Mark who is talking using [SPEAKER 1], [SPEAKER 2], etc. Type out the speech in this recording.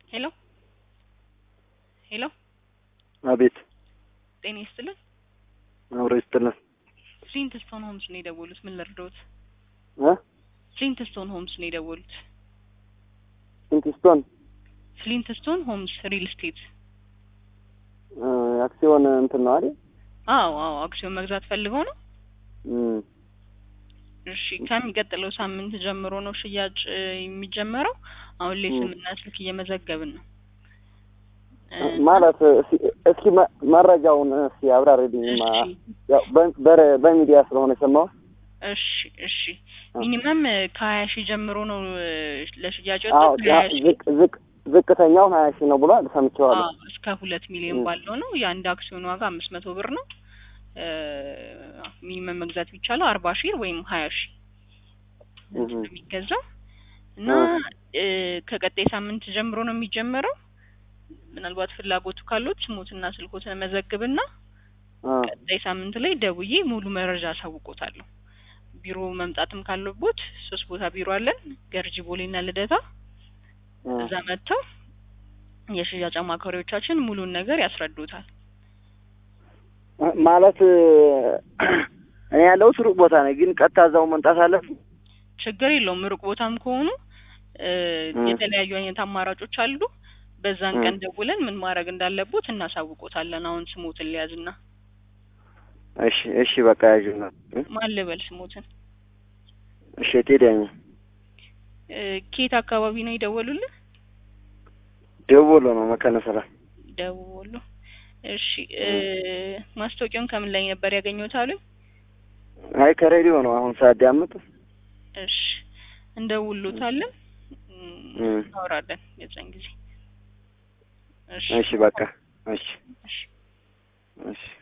[SPEAKER 1] ሄሎ ሄሎ
[SPEAKER 2] አቤት
[SPEAKER 1] ጤና ይስጥልን።
[SPEAKER 2] አብሮ ይስጥልን
[SPEAKER 1] ፍሊንትስቶን ሆምስ ነው የደወሉት። ምን ልርዳዎት?
[SPEAKER 2] እ
[SPEAKER 1] ፍሊንትስቶን ሆምስ ነው የደወሉት።
[SPEAKER 2] ሲንቲስቶን
[SPEAKER 1] ፍሊንትስቶን ሆምስ ሪል ስቴት።
[SPEAKER 2] እ አክሲዮን እንትን ነው አይደል?
[SPEAKER 1] አዎ አዎ፣ አክሲዮን መግዛት ፈልገው ነው።
[SPEAKER 2] እም
[SPEAKER 1] እሺ፣ ከሚቀጥለው ሳምንት ጀምሮ ነው ሽያጭ እ የሚጀመረው። አሁን ላይ
[SPEAKER 2] ም።
[SPEAKER 1] ስምና ስልክ እየመዘገብን ነው። እ
[SPEAKER 2] ማለት እስኪ እስኪ መ- መረጃውን እስኪ አብራሪልኝ። ማ-
[SPEAKER 1] እሺ
[SPEAKER 2] ያው በ- በረ- በሚዲያ ስለሆነ የሰማሁት።
[SPEAKER 1] እሺ እሺ
[SPEAKER 2] አ-
[SPEAKER 1] ሚኒመም ከሀያ ሺህ ጀምሮ ነው እ ለሽያጭ
[SPEAKER 2] አዎ
[SPEAKER 1] የወጣው። ከሀያ
[SPEAKER 2] ያ-
[SPEAKER 1] ሺህ
[SPEAKER 2] ዝቅ ዝቅ ዝቅተኛው ሀያ ሺህ ነው ብሏል ሰምቼዋለሁ።
[SPEAKER 1] አዎ እስከ ሁለት ሚሊዮን
[SPEAKER 2] ም።
[SPEAKER 1] ባለው ነው። የአንድ አክሲዮን ዋጋ አምስት መቶ ብር ነው። እ ሚኒመም መግዛት ቢቻለው አርባ ሺህ ወይም ሀያ ሺህ
[SPEAKER 2] እህ
[SPEAKER 1] ነው የሚገዛው እና
[SPEAKER 2] አ-
[SPEAKER 1] እ ከቀጣይ ሳምንት ጀምሮ ነው የሚጀመረው። ምናልባት ፍላጎቱ ካሉት ስሞትና ስልኮትን መዘግብና
[SPEAKER 2] አ-
[SPEAKER 1] ቀጣይ ሳምንት ላይ ደውዬ ሙሉ መረጃ አሳውቆታለሁ። ቢሮ መምጣትም ካለቦት ሶስት ቦታ ቢሮ አለን፣ ገርጂ ቦሌና ልደታ።
[SPEAKER 2] አ-
[SPEAKER 1] እዛ መጥተው የሽያጭ አማካሪዎቻችን ሙሉን ነገር ያስረዱታል።
[SPEAKER 2] ማለት እ እኔ ያለሁት ሩቅ ቦታ ነው፣ ግን ቀጥታ እዛው መምጣት አለብኝ።
[SPEAKER 1] ችግር የለውም። ሩቅ ቦታም ከሆኑ እ
[SPEAKER 2] እ
[SPEAKER 1] የተለያዩ አይነት አማራጮች አሉ። በዛን
[SPEAKER 2] እ
[SPEAKER 1] ቀን ደውለን ምን ማድረግ እንዳለቦት እናሳውቆታለን። አሁን ስሞትን ሊያዝና
[SPEAKER 2] እሺ እሺ በቃ ያዥና እ
[SPEAKER 1] ማን ልበል ስሞትን?
[SPEAKER 2] እሺ ቴዲያኝ
[SPEAKER 1] እ ኬት አካባቢ ነው የደወሉልን?
[SPEAKER 2] ደውሎ ነው መካነ ሰላም።
[SPEAKER 1] ደውሎ። እሺ እ
[SPEAKER 2] እ
[SPEAKER 1] ማስታወቂያውን ከምን ላይ ነበር ያገኘሁት አሉኝ?
[SPEAKER 2] አይ ከሬዲዮ ነው አሁን ሳዳምጥ።
[SPEAKER 1] እሺ እንደውሎታለን፣ እም፣
[SPEAKER 2] እ
[SPEAKER 1] እናወራለን የዛን ጊዜ። እሺ
[SPEAKER 2] እሺ በቃ እሺ